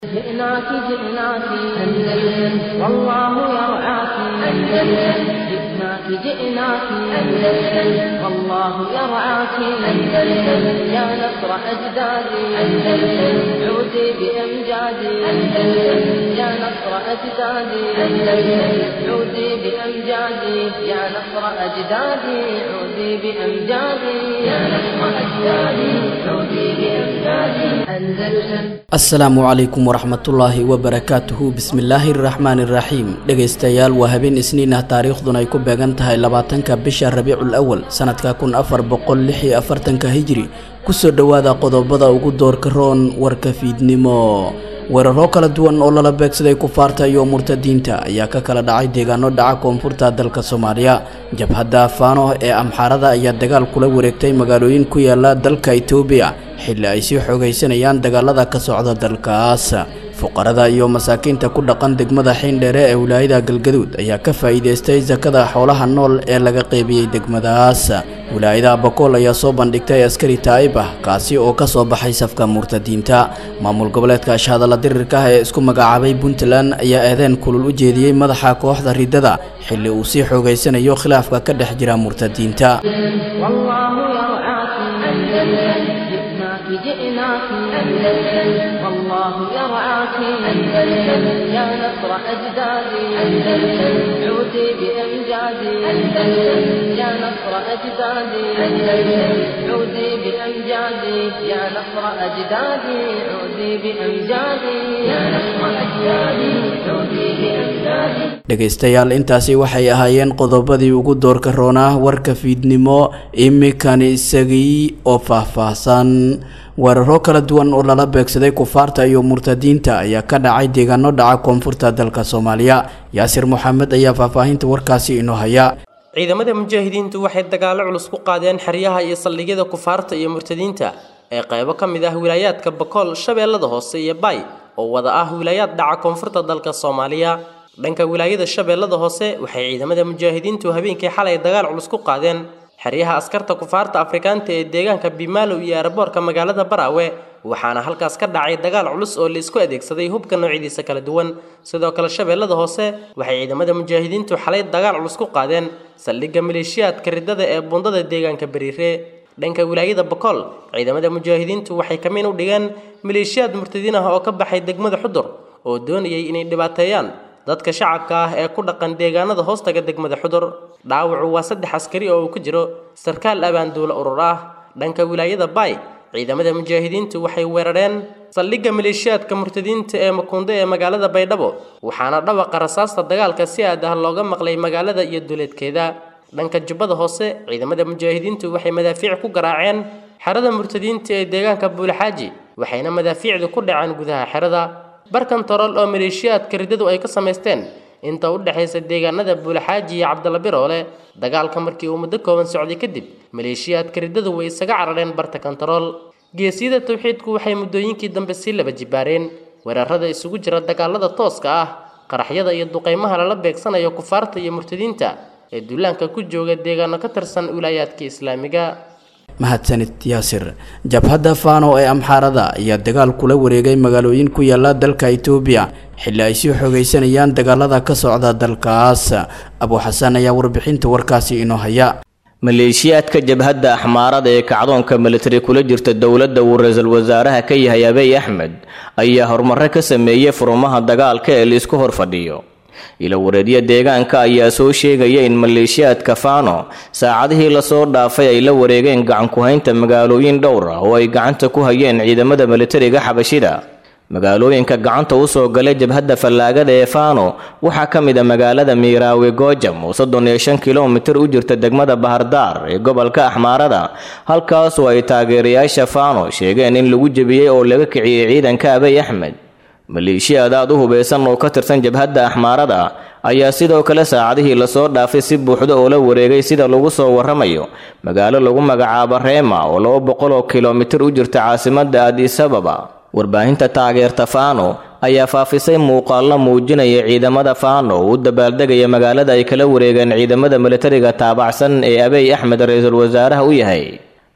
جئناك جئناك أندلس والله يرعاك أندلس جئناك جئناك أندلس والله يرعاك أندلس يا نصر أجدادي أندلس عودي بأمجادي أندلس يا نصر أجدادي أندلس عودي بأمجادي يا نصر أجدادي عودي بأمجادي يا نصر أجدادي عودي بأمجادي أندلس asalaamu calaykum waraxmatullaahi wabarakaatuhu bismillaahi araxmaani iraxiim dhegaystayaal waa habeen isniin ah taariikhduna ay ku beegan tahay labaatanka bisha rabiicul awal sanadka kun afar boqol lix iyo afartanka hijri kusoo dhowaada qodobada ugu doorka roon warka fiidnimo weeraro kala duwan oo lala beegsaday kufaarta iyo murtadiinta ayaa ka kala dhacay deegaano dhaca koonfurta dalka soomaaliya jabhadda faano ee amxaarada ayaa dagaal kula wareegtay magaalooyin ku yaala dalka itoobiya xilli ay sii xoogaysanayaan dagaalada ka socda dalkaas fuqarada iyo masaakiinta ku dhaqan degmada xiindheere ee wilaayada galgaduud ayaa ka faa'iidaystay sakada xoolaha nool ee laga qeybiyey degmadaas wilaayada bakool ayaa soo bandhigtay askari taa'ib ah kaasi oo ka soo baxay safka murtadiinta maamul goboleedka ashahadalla dirirka ah ee isku magacaabay puntland ayaa eedeen kulul u jeediyey madaxa kooxda riddada xilli uu sii xoogaysanayo khilaafka ka dhex jira murtadiinta والله يرعاك أندلس جئناك جئناك أندلس والله يرعاك أندلس يا نصر أجدادي أندلس عودي بأمجادي أندلس يا نصر أجدادي أندلس عودي بأمجادي يا نصر أجدادي عودي بأمجادي يا نصر أجدادي عودي بأمجادي dhegaystayaal intaasi waxay ahaayeen qodobadii ugu doorka roonaa warka fiidnimo imikan isagii oo faahfaahsan weeraro kala duwan oo lala beegsaday kufaarta iyo murtadiinta ayaa ka dhacay deegaano dhaca koonfurta dalka soomaaliya yaasir moxamed ayaa faahfaahinta warkaasi inoo haya ciidamada mujaahidiintu waxay dagaallo culus ku qaadeen xeryaha iyo saldhigyada kufaarta iyo murtadiinta ee qaybo ka mid ah wilaayaadka bakool shabeellada hoose iyo baay oo wada ah wilaayaad dhaca koonfurta dalka soomaaliya dhanka wilaayada shabeellada hoose waxay ciidamada mujaahidiintu habeenkii xalay dagaal culus ku qaadeen xeryaha askarta kufaarta afrikaanta ee deegaanka bimaalow iyo aeroboorka magaalada baraawe waxaana halkaas ka dhacay dagaal culus oo laisku adeegsaday hubka noocyadiisa kala duwan sidoo kale shabeellada hoose waxay ciidamada mujaahidiintu xalay dagaal culus ku qaadeen saldhigga maleeshiyaadka riddada ee bundada deegaanka bariire dhanka wilaayada bakool ciidamada mujaahidiintu waxay kamiin u dhigeen maleeshiyaad murtadiin ah oo ka baxay degmada xudur oo doonayay inay dhibaateeyaan dadka shacabka ah ee ku dhaqan deegaanada hoostaga degmada xudur dhaawacu waa saddex askari oo uu ku jiro sarkaal abaanduula urur ah dhanka wilaayada baay ciidamada mujaahidiintu waxay weerareen saldhigga maleeshiyaadka murtadiinta ee makuundo ee magaalada baydhabo waxaana dhawaqa rasaasta dagaalka si aad ah looga maqlay magaalada iyo duleedkeeda dhanka jubbada hoose ciidamada mujaahidiintu waxay madaafiic ku garaaceen xerada murtadiinta ee deegaanka buulaxaaji waxayna madaafiicdu ku dhaceen gudaha xerada barkan torol oo maleeshiyaadka riddadu ay ka samaysteen inta u dhexaysa deegaanada buulaxaaji iyo cabdalla biroole dagaalka markii uu muddo kooban socday kadib maleeshiyaadka riddadu way isaga carareen barta kantarool geesiyada tawxiidku waxay muddooyinkii dambe sii laba jibaareen weerarada isugu jira dagaalada tooska ah qaraxyada iyo duqaymaha lala beegsanayo kufaarta iyo murtadiinta ee duulaanka ku jooga deegaano ka tirsan wilaayaadka islaamiga mahadsanid yaasir jabhadda faano ee amxaarada ayaa dagaal kula wareegay magaalooyin ku yaala dalka itoobiya xilli ay sii xoogaysanayaan dagaalada ka socda dalkaas abuuxasan ayaa warbixinta warkaasi inoo haya maleeshiyaadka jabhadda axmaarada ee kacdoonka militari kula jirta dowladda uu ra-iisul wasaaraha ka yahay abiy axmed ayaa horumarro ka sameeyey furumaha dagaalka ee laisku hor fadhiyo ilo wareedyo deegaanka ayaa soo sheegaya in maleeshiyaadka faano saacadihii lasoo dhaafay ay la wareegeen gacanku-haynta magaalooyin dhowr ah oo ay gacanta ku hayeen ciidamada militariga xabashida magaalooyinka gacanta usoo galay jabhadda fallaagada ee faano waxaa ka mid a magaalada miiraawe goojam oo soddon iyo shan kilomitir u jirta degmada bahardaar ee gobolka axmaarada halkaasoo ay taageerayaasha faano sheegeen in lagu jebiyey oo laga kiciyey ciidanka abiy axmed maleeshiyaad aad u hubeysan oo ka tirsan jabhadda axmaarada ayaa sidoo kale saacadihii lasoo dhaafay si buuxda oo la wareegay sida lagu soo waramayo magaalo lagu magacaabo reema oo laba boqol oo kilomitir u jirta caasimadda adisababa warbaahinta taageerta faano ayaa faafisay muuqaallo muujinaya ciidamada faano oo u dabaaldegaya magaalada ay kala wareegeen ciidamada militariga taabacsan ee abiy axmed ra-iisul wasaaraha u yahay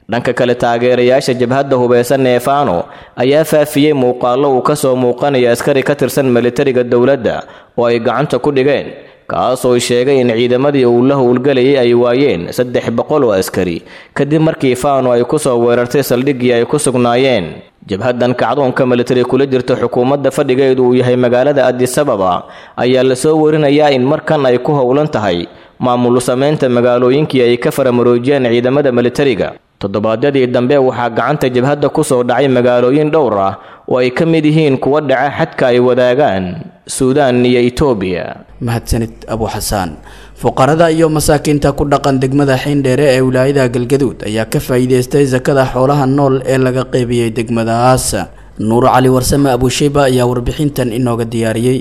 dhanka kale taageerayaasha jabhadda hubeysan ee faano ayaa faafiyey muuqaallo uu ka soo muuqanaya askari ka tirsan militariga dowladda oo ay gacanta ku dhigeen kaasoo sheegay in ciidamadii uu la howlgelayay ay waayeen saddex boqol oo askari kadib markii faano ay ku soo weerartay saldhiggii ay ku sugnaayeen jabhaddan kacdoonka militari kula jirta xukuumadda fadhigeedu uu yahay magaalada adisababa ayaa lasoo warinayaa in markan ay ku howlan tahay maamul samaynta magaalooyinkii ay ka faramaroojiyeen ciidamada militariga toddobaadyadii dambe waxaa gacanta jabhadda ku soo dhacay magaalooyin dhowr ah oo ay ka mid yihiin kuwa dhaca xadka ay wadaagaan suudaan iyo itoobiya mahadsanid abu xasaan fuqarada iyo masaakiinta ku dhaqan degmada xiindheere ee wilaayada galgaduud ayaa ka faa'iidaystay sakada xoolaha nool ee laga qeybiyey degmadahaas nuur cali warsame abusheyba ayaa warbixintan inooga diyaariyey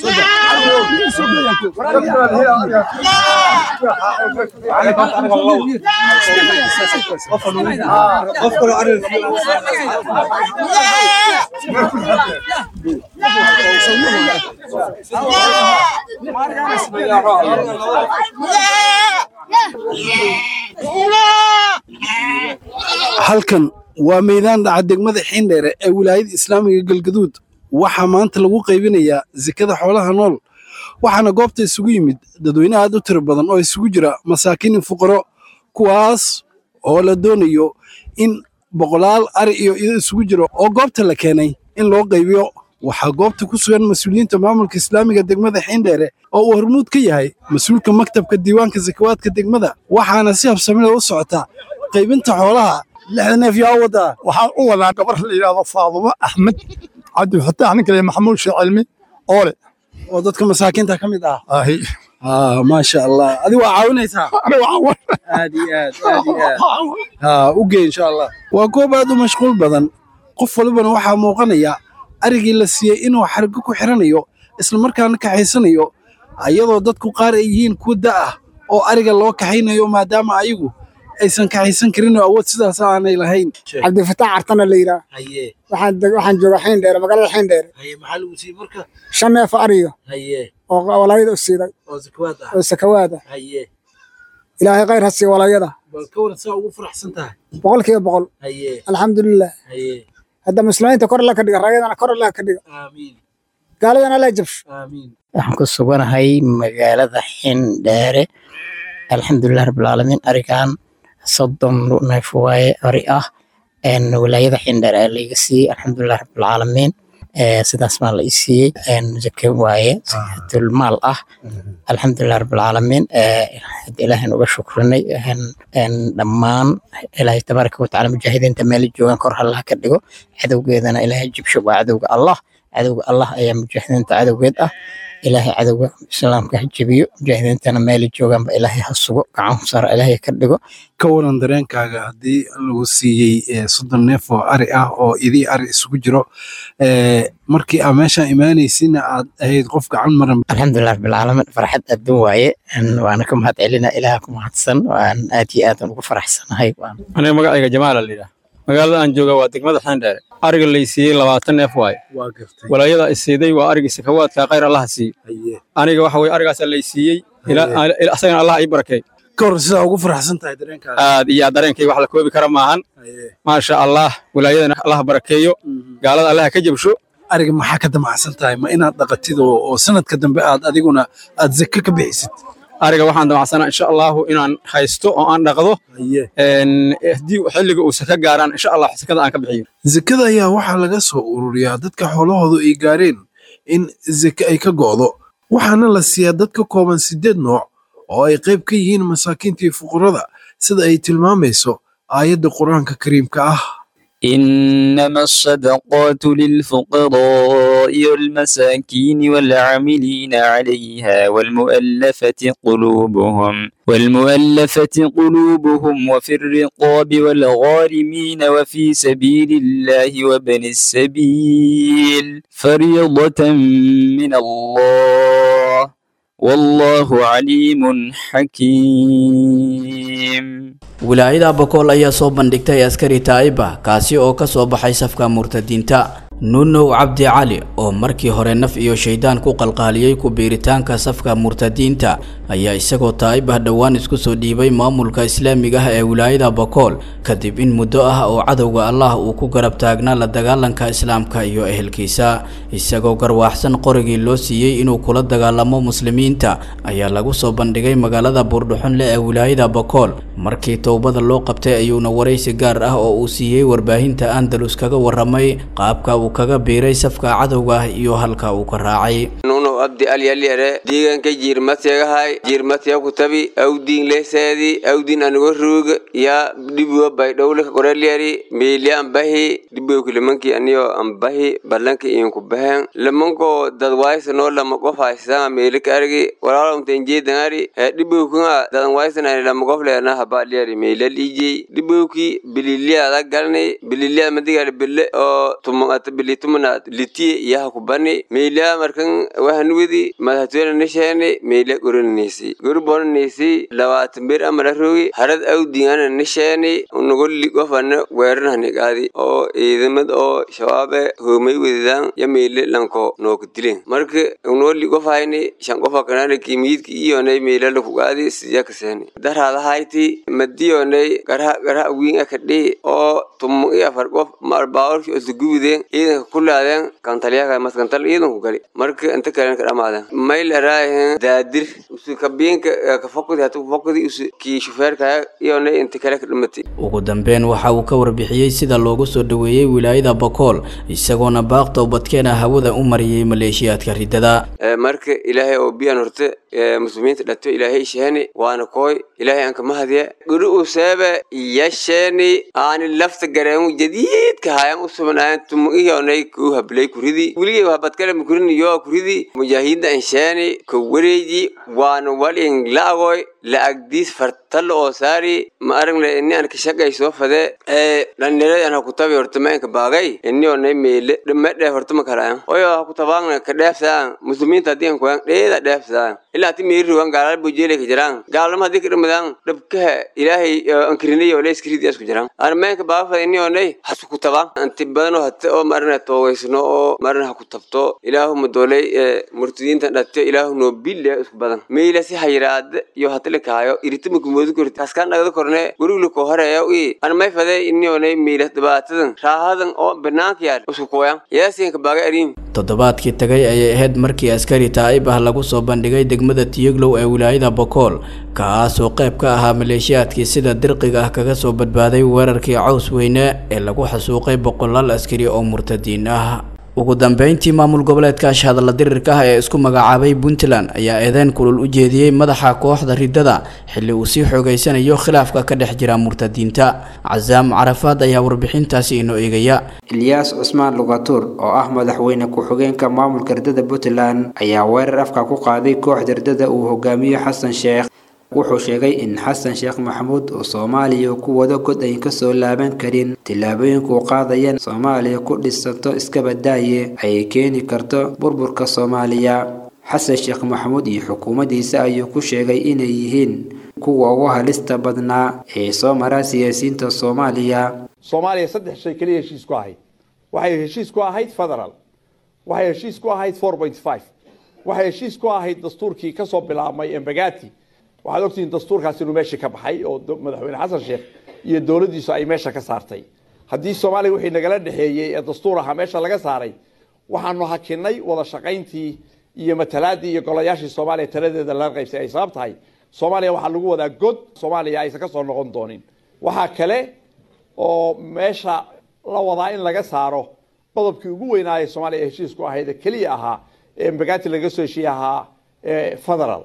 halkan waa meydaan dhaca degmada xiindheere ee wilaayada islaamiga galgaduud waxaa maanta lagu qaybinayaa sekada xoolaha nool waxaana goobta isugu yimid dadweyne aad u tiro badan oo isugu jira masaakiin fuqaro kuwaas oo la doonayo in boqolaal ari iyo ido isugu jiro oo goobta la keenay in loo qaybiyo waxaa goobta ku sugan mas-uuliyiinta maamulka islaamiga degmada xiindheere oo uu hormuud ka yahay mas-uulka maktabka diiwaanka sakawaadka degmada waxaana si habsamida u socota qaybinta xoolaha lixda neef yaa wadaa waxaan u wadaa gabar la yidhaahdo faadumo axmed cabdifataax ninka la maxamuud sheekh cilmi oole oo dadka masaakiinta ka mid ah ahi maasha allah adi waa caawinaysaa aad iyo aad aad iyo aad ha u gey insha allah waa goob aad u mashquul badan qof walibana waxaa muuqanaya arigii la siiyey inuu xargo ku xiranayo islamarkaana kaxaysanayo iyadoo dadku qaar ay yihiin kuwa da ah oo ariga loo kaxaynayo maadaama ayagu aysan kaxaysan karin oo awood sidaas aanay lahayn cabdifataax cartana la yidhaah haye waxaan deg- waxaan joogaa xiindheere magaalada xiindheere haye maxaa lagu siiyey marka shan neef ariyo haye oo walaayada u siiday oo zakawaad ah oo sakawaad ah haye ilaahay khayr ha siiya walaayada bal ka waran saa ugu faraxsan tahay boqolkiiba boqol haye alxamdulilah haye hadda muslimiinta kor alla ka dhiga rayadana kor alla ka dhiga aamiin gaaladana alla jabsho aamiin waxaan ku suganahay magaalada xindheere alxamdulilah rabbilcaalamiin arigan soddon neef waaye ari ah een wilaayada xindheere ayaa laiga siiyey alxamdulilah rabbilcaalamiin ee sidaas baa la i siiyey een zake waaye zakatul maal ah alxamdulilah rabbilcaalamiin ee hadda ilaahan uga shukrinay een een dhammaan ilaahay tabaaraka watacaala mujaahidiinta meela joogaan kor hallaha ka dhigo cadowgeedana ilaahay jibsho waa cadowga allah cadowga allah ayaa mujaahidiinta cadowgeed ah ilaahay cadowga islaamka ha jebiyo mujaahidiintana meelay joogaanba ilaahay ha sugo gacan sara ilaahay ka dhigo ka waran dareenkaaga haddii lagu siiyey eh, soddon neef oo ari ah oo idii ari isugu jiro eh, markii aa meeshaan imaanaysina aad ahayd qof gacan maran alxamdulilah rabbilcaalamiin farxad adduun waaye een waana ka mahad celina ilaaha ku mahadsan waan aad iyo aadan ugu faraxsanahay waan aniga magacayga jamaala la yidhaah magaalada aan jooga waa degmada xeendheere ariga lay siiyey labaatan neef waaye waa gartay walaayada ay siiday waa arigii sakawaadka khayr allaha siiye haye aniga waxa weye arigaasaa lay siiyey ila- ila- asagana allah ii barakeey ka waran sidaa ugu faraxsan tahay dareenkaaga aad iyo aad dareenkayga wax la koobi kara maahan haye maasha allah wilaayadana allah barakeeyo gaalada allaha ka jabsho ariga maxaa ka damacsan tahay ma inaad dhaqatid oo oo sanadka dambe aad adiguna aad zake ka bixisid ariga waxaan damacsanaa insha allahu inaan haysto oo aan dhaqdo haye een, haddii xilliga uu saka gaaraan insha allah sakada aan ka bixiyo zakada ayaa waxaa laga soo ururiyaa dadka xoolahoodu ay gaareen in zake ay ka go'do waxaana la siiyaa dad ka kooban siddeed nooc oo ay qayb ka yihiin masaakiinta iyo fuqarada sida ay tilmaamayso aayadda qur-aanka kariimka ah إنما الصدقات للفقراء والمساكين والعاملين عليها والمؤلفة قلوبهم والمؤلفة قلوبهم وفي الرقاب والغارمين وفي سبيل الله وابن السبيل فريضة من الله والله عليم حكيم wilaayada bokool ayaa soo bandhigtay askari taa'iba kaasi oo ka soo baxay safka murtadiinta nuunow cabdi cali oo markii hore naf iyo shaydaan ku qalqaaliyey ku biiritaanka safka murtadiinta ayaa isagoo taa'ib ah dhowaan isku soo dhiibay maamulka islaamiga ah ee wilaayada bakool kadib in muddo ah oo cadowga allah uu ku garab taagnaa la dagaalanka islaamka iyo ehelkiisa isagoo garwaaxsan qorigii loo siiyey inuu kula dagaalamo muslimiinta ayaa lagu soo bandhigay magaalada buurdhuxunle ee wilaayada bakool markii towbada loo qabtay ayuuna waraysi gaar ah oo uu siiyey warbaahinta andalus kaga waramay qaabka uu kaga biiray safka cadowga ah iyo halka uu ka raacay nuno abdi alyalyare diiganka jiirmatyegahay jiirmatya kutabi awdiin leseedi awdiin anigo ruuga ya dhibuwa baydhowlika korelyari meeli ambahi dhibuwki limanki aniyo ambahi balanka inku bahen limanko dadwaysano lama qof haysanga meeli ka argi walaalomtenjeedangari he dhibuwkinga dadan waysanani lama qof leena habalyari meelal ijey dhibuwki bililiada galni bililia madigal bille oo tumata bili tumanaad litiye iyaha kubani meelia markan wahanwidi madhatwena nisheeni meelia goranisi gorubonanisi labaatan bir amala rogi harad awdingana nisheeni nugoli gofana weeranhani qaadi oo ciidamad oo shabaabe homay wedidan ya meele lanko nooka dilen marka unoli gofayni shan qofa kanana kimiyidki iyonay meela laku qaadi siyakaseeni darhadahayti madiyonay garha garha wiin akadhi oo tumu iyo afar qof marbaawalki osugubiden ciidanka kulaadeen kantalyaha maskantal ciidanku gali marka inta kalen ka dhamaadeen mayl araahen daadir usu kabiinka kafokudi hatu kafokudi usu kii shufeerkaya iyona inta kale ka dhimatay ugu dambeyn waxa uu ka warbixiyey sida loogu soo dhoweeyey wilaayada bakool isagoona baaq towbadkeena hawada u mariyey maleeshiyaadka riddada marka ilaahay oo biyan horte muslimiinta dhato ilaahay sheeni waana kooy ilaahay aan kama hadiya guri u seebe yasheeni aani lafta gareemu jadiidka hayan u subnaayan tumu iyonay kuu hablay kuridi weligay habadkale makurini yoo kuridi mujaahidiinta ansheeni ka wareeji waana walin la'agoy la'agdiis fartalla oo saari ma aragle ini an ka shaqay soo fade ee dhalinyarada an hakutabi horta ma inka baagay ini onay meele dhimedhe horta ma kalayan oyo hakutabaangna ka dheefsaan muslimiinta haddii an kuyan dheeda dheefsaan ilaa ti meeri ruwan gaalal bujeele ka jiraan gaalama haddii ka dhimadaan dhabkaha ilaahay ankirinay oo leeskiridi asku jiraan an ma inka baaga fade ini onay hasu kutabaan anti badanoo hate oo marina toogaysno oo marina hakutabto ilaahu madoolay murtidiintan dhate ilaahu noo bille isku badan meila si hayraade iyo hate kaayo iritama kumoodu korti kaskaan dhagda korne gurigla ko horeeya i an may fade inionay miilas dhibaatadan raahadan oo banaanka yaal isku kooyan yaasiinka baaga ariim toddobaadkii tagay ayay ahayd markii askari taa'ib ah lagu soo bandhigay degmada tiyeglow ee wilaayada bokool kaasoo qayb ka ahaa maleeshiyaadkii sida dirqiga ah kaga soo badbaaday weerarkii caws weyne ee lagu xasuuqay boqolaal askari oo murtadiin ah ugu dambeyntii maamul goboleedka ashhadalla dirirka ah ee isku magacaabay puntland ayaa eedeyn kulul u jeediyey madaxa kooxda riddada xilli uu sii xoogeysanayo khilaafka ka dhex jira murtadiinta casaam carafaad ayaa warbixintaasi inoo eegaya ilyaas cusmaan lugatuur oo ah madaxweyne ku-xigeenka maamulka riddada puntland ayaa weerar afka ku qaaday kooxda riddada uu hogaamiyo xasan sheekh wuxuu sheegay in xasan sheekh maxamuud uu soomaaliya ku wado god ayn kasoo laaban karin tillaabooyinkuu qaadayaan soomaaliya ku dhisanto iskabadaaye ay keeni karto burburka soomaaliya xasan sheekh maxamuud iyo xukuumaddiisa ayuu ku sheegay inay yihiin kuwa ugu halista badnaa ee soo mara siyaasiyiinta soomaaliya soomaaliya saddex shay keliya heshiis ku ahayd waxay heshiis ku ahayd federal waxay heshiis ku ahayd four point five waxay heshiis ku ahayd dastuurkii kasoo bilaabmay embagati waxaad ogtihiin dastuurkaas inuu meesha ka baxay oo madaxweyne xasan sheekh iyo dowladdiisu ay meesha ka saartay haddii soomaaliya wixii nagala dhexeeyey ee dastuur ahaa meesha laga saaray waxaanu hakinay wada shaqayntii iyo matalaadii iyo golayaashii soomaaliya taladeeda laga qaybsay ay sabab tahay soomaaliya waxaa lagu wadaa god soomaaliya aysan kasoo noqon doonin waxaa kale oo meesha la wadaa in laga saaro qodobkii ugu weynaaya soomaaliya ee heshiisku ahayd ee keliya ahaa ee mbagati laga soo heshiiye ahaa federal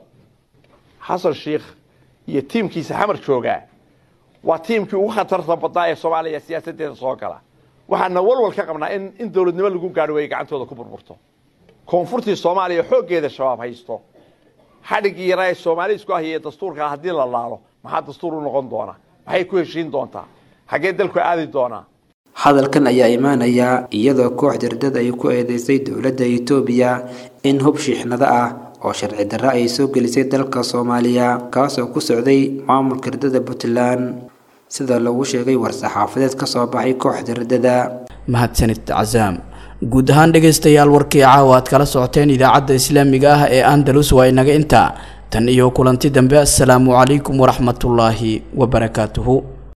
xasan sheikh iyo tiimkiisa xamar joogaa waa tiimkii ugu khatarta badnaa ee soomaaliya siyaasadeeda soo gala waxaana walwal ka qabnaa in in dowladnimo lagu gaari way gacantooda ku burburto koonfurtii soomaaliya xooggeeda shabaab haysto xadhiggii yaraa ee soomaali isku ahiye dastuurkaa haddii la laalo maxaa dastuur u noqon doona maxay ku heshiin doontaa xaggee dalku aadi doonaa hadalkan ayaa imaanaya iyadoo kooxda riddada ay ku eedeysay dowladda itoobiya in hub shiixnado ah oo sharci darro ay soo gelisay dalka soomaaliya kaasoo ku socday maamulka riddada puntland sida lagu sheegay war-saxaafadeed ka soo baxay kooxda riddada mahadsanid casaam guud ahaan dhegaystayaal warkii caawa aad kala socoteen idaacadda islaamiga ah ee andalus waa inaga intaa tan iyo kulanti dambe assalaamu calaykum waraxmatullaahi wabarakaatuhu